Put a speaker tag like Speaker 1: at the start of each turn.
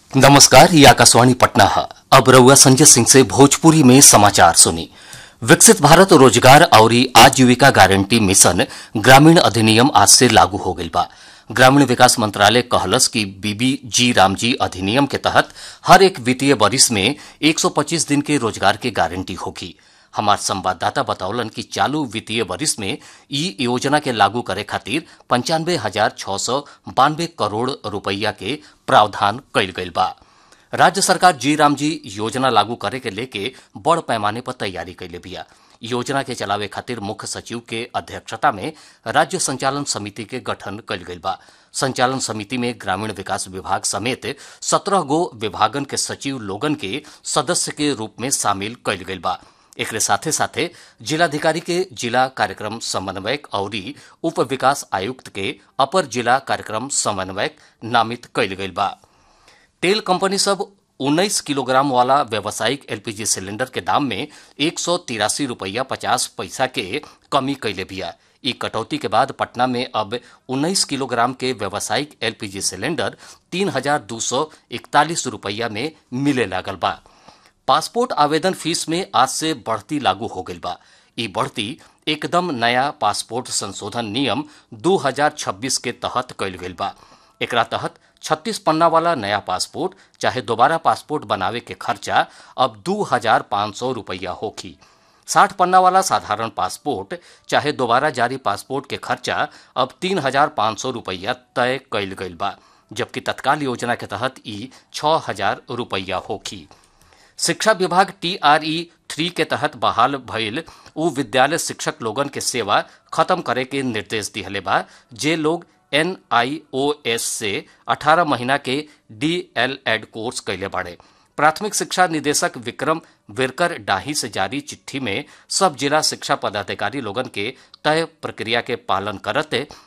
Speaker 1: नमस्कार ये आकाशवाणी पटना है अब रउआ संजय सिंह से भोजपुरी में समाचार सुनी विकसित भारत रोजगार और आजीविका गारंटी मिशन ग्रामीण अधिनियम आज से लागू हो गईल बा ग्रामीण विकास मंत्रालय कहलस कि बीबी जी रामजी अधिनियम के तहत हर एक वित्तीय वरिष में 125 दिन के रोजगार के गारंटी होगी हमार संवाददाता बतौलन कि चालू वित्तीय वरिष में ई योजना के लागू करे खातिर पंचानवे हजार छह सौ बानवे करोड़ रुपया के प्रावधान कइल गइल बा राज्य सरकार जी राम जी योजना लागू करे के लेके बड़ पैमाने पर तैयारी कैले बिया योजना के चलावे खातिर मुख्य सचिव के अध्यक्षता में राज्य संचालन समिति के गठन कइल गइल बा संचालन समिति में ग्रामीण विकास विभाग समेत सत्रह गो विभागन के सचिव लोगन के सदस्य के रूप में शामिल कइल गइल बा एकरे साथे साथे जिलाधिकारी के जिला कार्यक्रम समन्वयक और उप विकास आयुक्त के अपर जिला कार्यक्रम समन्वयक नामित कइल गइल बा तेल कंपनी सब 19 किलोग्राम वाला व्यावसायिक एलपीजी सिलेंडर के दाम में एक सौ तिरासी रुपया पचास पैसा के कमी कैले बिया ई कटौती के बाद पटना में अब 19 किलोग्राम के व्यावसायिक एलपीजी सिलेंडर तीन हजार दो सौ इकतालीस रुपया में मिले लागल बा पासपोर्ट आवेदन फीस में आज से बढ़ती लागू हो गई बा ई बढ़ती एकदम नया पासपोर्ट संशोधन नियम 2026 के तहत कइल गइल बा एकरा तहत 36 पन्ना वाला नया पासपोर्ट चाहे दोबारा पासपोर्ट बनावे के खर्चा अब दू हजार पाँच सौ रुपया होखी साठ पन्ना वाला साधारण पासपोर्ट चाहे दोबारा जारी पासपोर्ट के खर्चा अब तीन हजार पाँच सौ रुपया तय कइल गइल बा जबकि तत्काल योजना के तहत ई छह हजार रुपया होखी शिक्षा विभाग टीआरई थ्री के तहत बहाल भइल उ विद्यालय शिक्षक लोगन के सेवा खत्म करे के निर्देश दिहले बा जे लोग एनआईओएस से 18 महीना के डीएलएड कोर्स कैले बाड़े प्राथमिक शिक्षा निदेशक विक्रम विरकर डाही से जारी चिट्ठी में सब जिला शिक्षा पदाधिकारी लोगन के तय प्रक्रिया के पालन करते